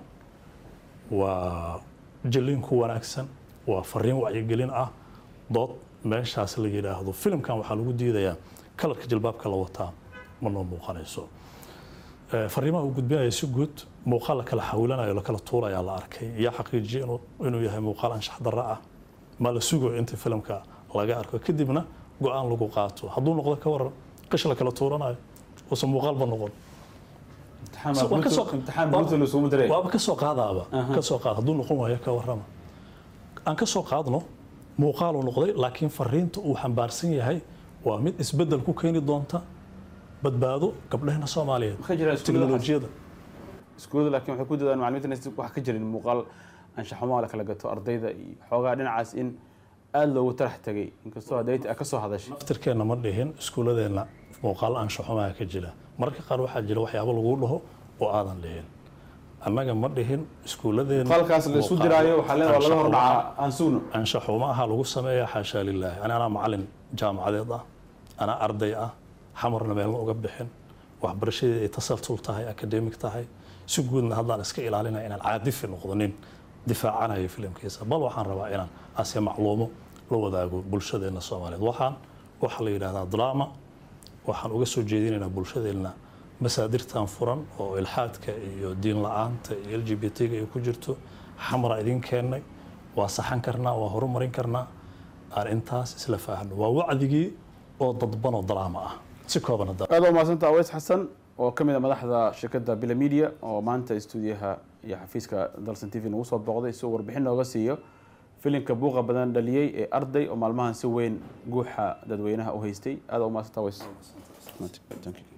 waa jilliin ku wanaagsan waa fariin wacyigelin ah dood meeshaas la yidhaahdo filimkan waxaa lagu diidayaa kalarka jilbaabka la wataa ma noo muuqanayso Eh, fariimaha uu gudbinaya si guud muuqaal la kala xawilanayo la kala tuurayaa la arkay yaa xaqiijiyay inuu- inuu yahay muuqaal anshax darro ah ma la sugayo inta filimka laga arko kadibna go-aan lagu qaato hadduu noqdo ka waran qish la kala tuuranayo uusan muuqaalba noqon Imtixaan baa Waa ka soo- Bluetooth- imtixaan Bluetooth la isugu diray. waaba ka soo qaadaaba ka soo qaad hadduu noqon waayo ka warrama aan ka soo qaadno muuqaaluu noqday laakiin fariinta uu xambaarsan yahay waa mid isbeddel ku keeni doonta badbaado gabdhahena soomaaliyeed Waxaa jira iskuulada teknolojiyada iskuulada laakiin waxay ku dadaan macallimiinta inaysan wax ka jirin muuqaal anshaxumaa la kala gato ardayda iyo xoogaa dhinacaas in aada loogu tarax tegay inkastoo hadday ka soo hadashay naftirkeenna ma dhihin iskuuladeenna muuqaal anshaxumaha ka jira mararka qaar waxaa jira waxyaabo lagu dhaho oo aadan dhihin annaga ma dhihin iskuuladeenna Muuqaalkaas la isu diraayo waxaa leedahay waa laga hor dhacaa aan sugno anshaxuma aha lagu sameeyaa xaashaa lilaahi ani anaa macalin jaamacadeed ah anaa arday ah xamarna meelna uga bixin waxbarashadeeda ay tasaltul tahay akademik tahay si guudna haddaan iska ilaalinaya inaan caadifi noqdonin difaacanayo filimkiisa bal waxaan rabaa inaan ase macluumo la wadaago bulshadeenna soomaaliyeed waxaan waxaa la yidhahdaa drama waxaan uga soo jeedinaynaa bulshadeenna masaadirtan furan oo ilxaadka iyo diin la-aanta iyo l g b t-ga ay ku jirto xamara idin keennay waa saxan karnaa waa horumarin karnaa aan intaas isla faahno waa wacdigii oo dadbanoo dalaama ah si kooban hadda aad waa mahadsantaa aweys xasan oo ka mid a madaxda shirkadda bila media oo maanta stuudiyaha iyo xafiiska dalsan t v nagu soo booqday si uu warbixin nooga siiyo filimka buuqa badan dhaliyey ee arday oo maalmahan si weyn guuxa dadweynaha u haystay aad waa mahadsantaa aweys Thank you.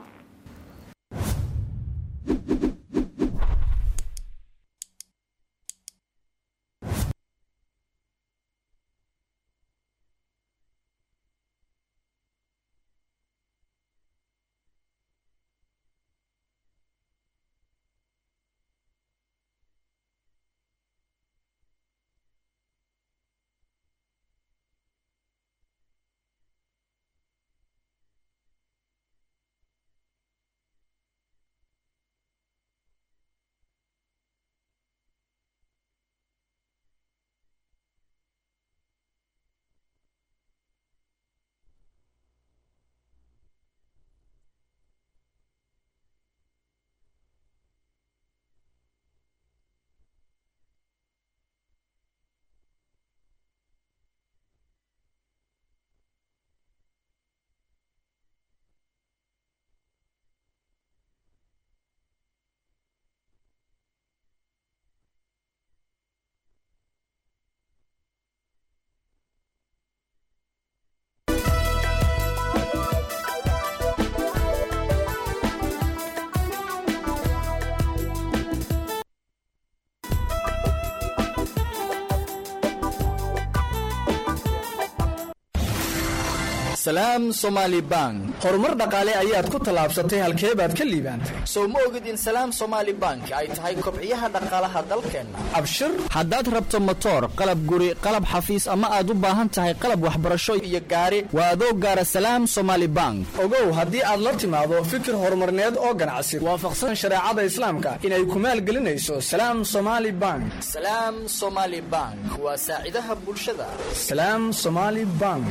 salaam somaali bank horumar dhaqaale ayaad ku tallaabsatay halkee baad ka liibaantay sow ma ogid in salaam somaali bank ay tahay kobciyaha dhaqaalaha dalkeenna abshir haddaad rabto motoor qalab guri qalab xafiis ama aad u baahan tahay qalab waxbarasho iyo gaari waa adoo gaara salaam somaali bank ogow haddii aad la timaado fikir horumarneed oo ganacsi waafaqsan shareecada islaamka inay ku maalgelinayso salaam somaali bank salaam somaali bank waa saacidaha bulshada salaam somaali bank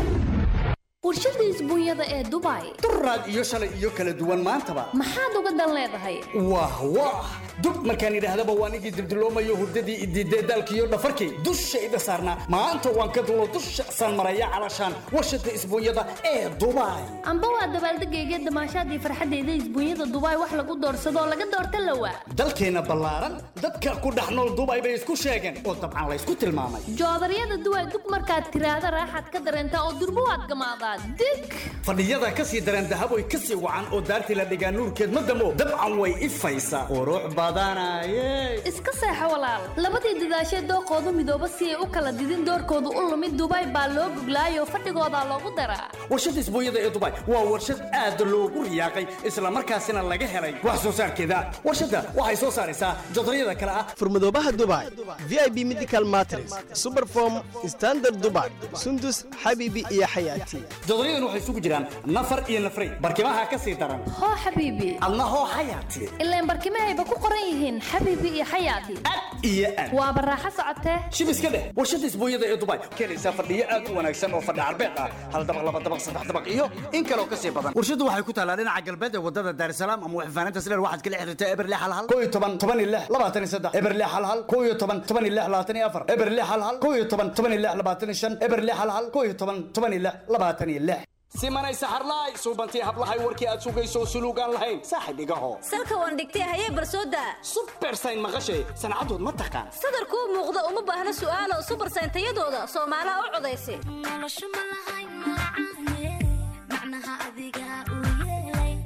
warshada isbuunyada ee dubai duraad iyo shalay iyo kala duwan maantaba maxaad uga dan leedahay wah wah dub markaan idhaahdaba waan igii dibdiloomayo hurdadii idiidee daalkiiyo dhafarkii dushayda saarnaa maanta waan ka dulo dusha saan maraya calashaan warshada isbuunyada ee dubai amba waa dabaaldegayga damaashaadii farxadeyda isbuunyada dubai wax lagu doorsadoo laga doorta lawa dalkeenna ballaaran dadka ku dhex nool dubai bay isku sheegeen oo dabcan laysku tilmaamay joodaryada duway dug markaad tiraahda raaxaad ka dareentaa oo durbo waad gamaadaa dig fadhiyada ka sii dareen dahaboy ka sii wacan oo daartii la dhigaa nuurkeed ma damo dabcan way ifaysaa qurux badanaye iska seexo walaal labadii dadaashee dooqoodu midooba si ay u kala didin doorkoodu u lumid dubai baa loo guglaayoo fadhigoodaa loogu daraa warshada isbuunyada ee dubai waa warshad aad loogu riyaaqay islamarkaasina laga helay wax soo saarkeeda warshadda waxay soo saaraysaa jodaryada kale ah furmadoobaha dubai vip medical matres superform standard dubai sundus xabiibi iyo xayaati jodoryadan waxay isugu jiraan nafar iyo nafray barkimaha ka sii daran hoo xabiibi adna hoo xayaati ilaan barkimahayba ku qoran yihiin xabiibi iyo xayaati iyo aad waa baraaxo socotee shib iska dheh warshada isbuunyada ee dubai keenaysaa fadhiyo aad u wanaagsan oo fadhi carbeed ah hal dabaq laba dabaq saddex dabaq iyo in kaloo ka sii badan warshadu waxay ku taalaa dhinaca galbeed ee wadada daarsalaam ama waxfaanaynta sileer waxaad kala xiriirtaa eberle hal hal koo iyo toban toban iyo lix labaatan iyo saddex eberle hal hal koo iyo toban toban iyo lix labaatan iyo afar eberle hal hal koo iyo toban toban iyo lix labaatan iyo shan eberle hal hal koo iyo toban toban iyo lix labaatan iyo lix simanay saxarlaay suubantii hablahay warkii aad sugayso suluugaan lahayn saaxib igaho salka waan dhigtay hayee barsooda subersayn maqashay sancadood ma taqaan sadarkuu muuqda uma baahna su'aalo subersayn tayadooda soomaalaha u codaysa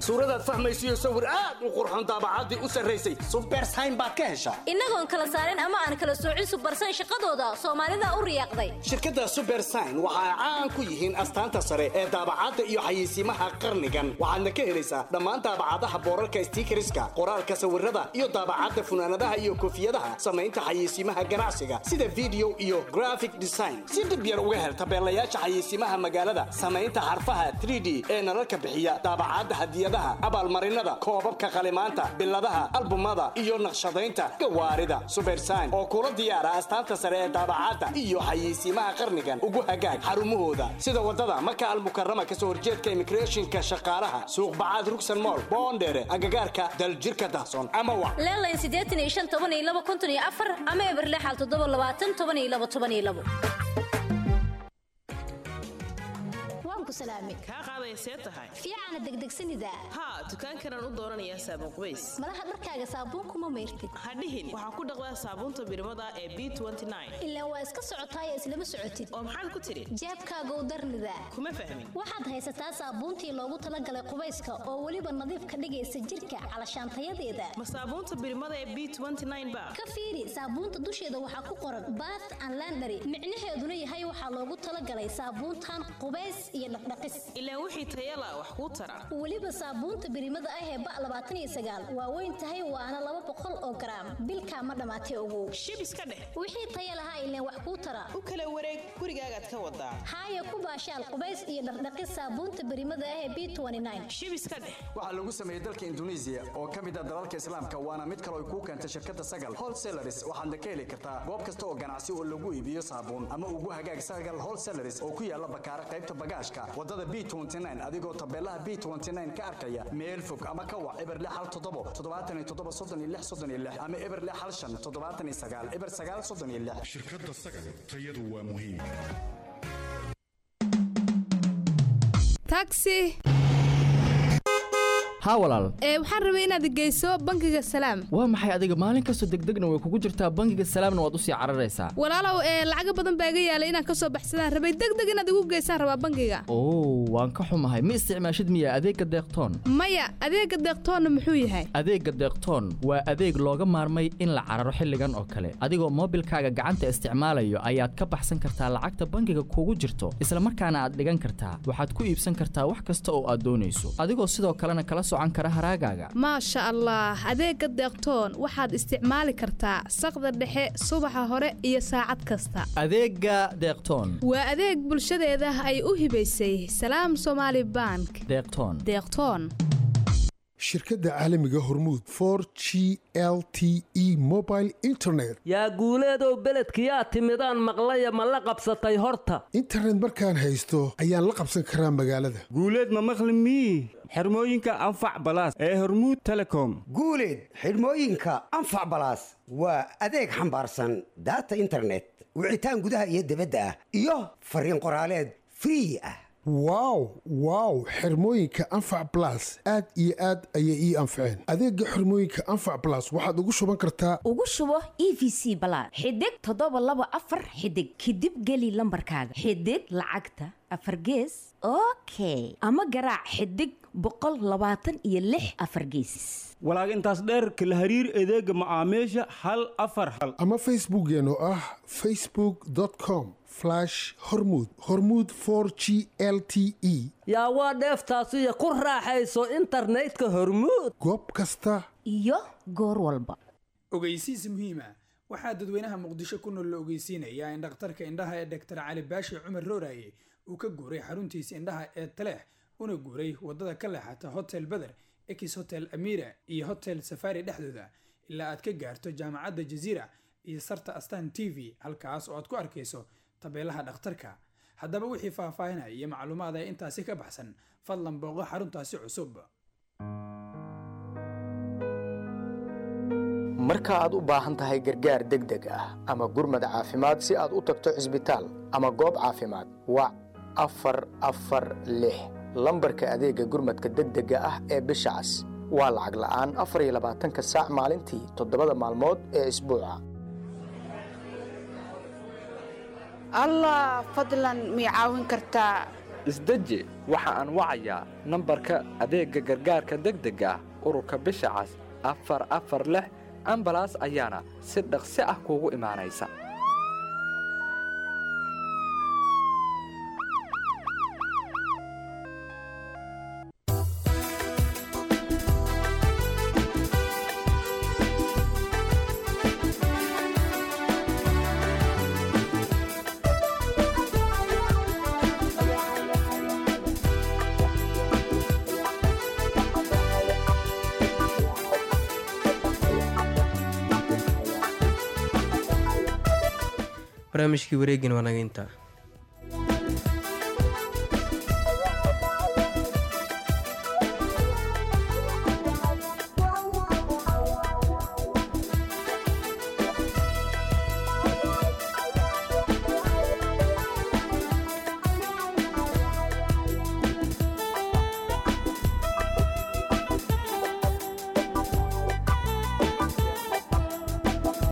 suuradaad fahmaysiyo sawir aad u qurxoon daabacaddii u sarraysay subersayn baad ka heshaa innagoon kala saarin ama aan kala soocin subarsan shaqadooda soomaalida u riyaaqday shirkadda subersign waxa ay caan ku yihiin astaanta sare ee daabacadda iyo xayeysiimaha qarnigan waxaadna ka helaysaa dhammaan daabacadaha boorarka stiikariska qoraalka sawirada iyo daabacadda funaanadaha iyo koofiyadaha samaynta xayeysiimaha ganacsiga sida video iyo graphic design si dhib yar uga hel tabeelayaasha xayeysiimaha magaalada samaynta xarfaha 3d ee nalalka bixiya daabacadda hadiyadaha abaalmarinada koobabka qalimaanta biladaha albumada iyo naqshadaynta gawaarida subersign oo kula diyaara astaanta sare ee daabacadda iyo xayeysiimaha qarnigan ugu hagaag xarumahooda sida wadada maka almukarama kasoo horjeedka immigrationka shaqaalaha suuq bacaad rugsan mool boondheere agagaarka daljirka dahsoon ama wa leelayn siddeetan iyo shan toban iyo laba konton iyo afar ama eberle xal toddoba labaatan toban iyo laba toban iyo labo waan ku salaamay kaa qaaday see tahay fiicana degdegsanida haa dukaankanaan u dooranayaa saabuun qubays malaha dharkaaga saabuun kuma mayrtid hadhihin waxaan ku dhaqdaa saabuunta birmada ee b ilaa waa iska socotaayee islama socotid oo maxaad ku tidhi jeebkaaga u darnida kuma fahmin waxaad haysataa saabuuntii loogu talagalay qubayska oo weliba nadiif ka dhigaysa jirka calashaantayadeeda ma saabuunta birmada ee b ba ka fiiri saabuunta dusheeda waxaa ku qoran bath and landary micnaheeduna yahay waxaa loogu talagalay saabuuntan qubays iyo dhaqdhaqis ilaa wixii tayala wax kuu tara weliba saabuunta birimada ah ee ba labaatan iyo sagaal waa weyn tahay waana laba boqol oo garaam bilkaa ma dhammaatay ogow shib iska dheh wixii taya lahaa ileen wax kuu tara u kala wareeg gurigaagaad ka wadaa haaya ku baashaal qubays iyo dhaqdhaqis saabuunta birimada ah ee b shib iska dheh waxaa lagu sameeyey dalka induneisiya oo ka mid ah dalalka islaamka waana mid kale ay kuu keentay shirkadda sagal wholesalaris waxaadna ka heli kartaa goob kasta oo ganacsi oo lagu iibiyo saabuun ama ugu hagaag sagal wholesalaris oo ku yaala bakaara qaybta bagaashka wadada b adigoo tabeelaha b ka arkaya meel fog ama ka wac eberle hal toddobo toddobaatan iyo toddoba soddon iyo lix soddon iyo lix ama eberle hal shan toddobaatan iyo sagaal eber sagaal soddon iyo lix shirkadda sagal tayadu waa muhiim taxi haa walaal ee waxaan rabay inaad geyso bangiga salaam waa maxay adiga maalin kastoo degdegna way kugu jirtaa bangiga salaamna waad usii cararaysaa walaalow ee lacaga badan baa iga yaalay inaan ka soo baxsadaan rabay degdeg inaad igu geysaan rabaa bangiga oo waan ka xumahay ma isticmaashid miya adeegga deeqtoon maya adeegga deeqtoonna muxuu yahay adeegga deeqtoon waa adeeg looga maarmay in la cararo xilligan oo kale adigoo moobilkaaga gacanta isticmaalayo ayaad ka baxsan kartaa lacagta bangiga kugu jirto isla markaana aad dhigan kartaa waxaad ku iibsan kartaa wax kasta oo aad doonayso adigoo sidoo kalena kala maasha allah adeegga deeqtoon waxaad isticmaali kartaa saqda dhexe subaxa hore iyo saacad kasta adeegga deeqtoon waa adeeg bulshadeeda ay u hibaysay salaam somaali bank deeqtoon deeqtoon shirkadda caalamiga hormuud for g l t e mobile internet yaa guuleedow beledkiyaa timidaan maqlaya ma la qabsatay horta internet markaan haysto ayaan la qabsan karaa magaalada guuleed ma maqli mii xirmooyinka anfac balaas ee hormuud telecom guuleed xidhmooyinka anfac balaas waa adeeg xambaarsan daata internet wicitaan gudaha iyo dibadda ah iyo fariin qoraaleed free ah wow wow xirmooyinka anfac balas aad iyo aad ayay ii anfaceen adeegga xirmooyinka anfac balas waxaad ugu shuban kartaa ugu shubo e v c balaad xidig toddoba laba afar xidig kadib geli lambarkaaga xidig lacagta afar gees okay ama garaac xidig boqol labaatan iyo lix afar geesis walaag intaas dheer kala hariir adeega macaamiisha hal afar hal ama facebookeen oo ah facebook com hormud hormud g l t e yaa waa dheeftaasiyo ku raaxayso internetka hormuud goob kasta iyo goor walba ogeysiis muhiima waxaa dadweynaha muqdisho ku nool la ogeysiinayaa in dhakhtarka indhaha ee dhaktar cali baashi cumar rooraye uu ka guuray xaruntiisa indhaha ee taleex una guuray wadada ka leexata hotel beder ex hotel amira iyo hotel safari dhexdooda ilaa aad ka gaarto jaamacadda jaziira iyo sarta astan t v halkaas oo aad ku arkayso tabeelaha dhakhtarka haddaba wixii faahfaahinaya iyo macluumaad ee intaasi ka baxsan fadlan booqo xaruntaasi cusub marka aad u baahan tahay gargaar degdeg ah ama gurmad caafimaad si aad u tagto cisbitaal ama goob caafimaad wac afar afar lix lambarka adeegga gurmadka degdega ah ee bisha cas waa lacag la'aan afar iyo labaatanka saac maalintii toddobada maalmood ee isbuuca allah fadlan mii caawin kartaa isdeji waxa aan wacayaa nambarka adeegga gargaarka degdega ah ururka bisha cas afar afar lix ambalaas ayaana si dhaqsi ah kuugu imaanaysa barnaamijkii wareegin waa naga intaa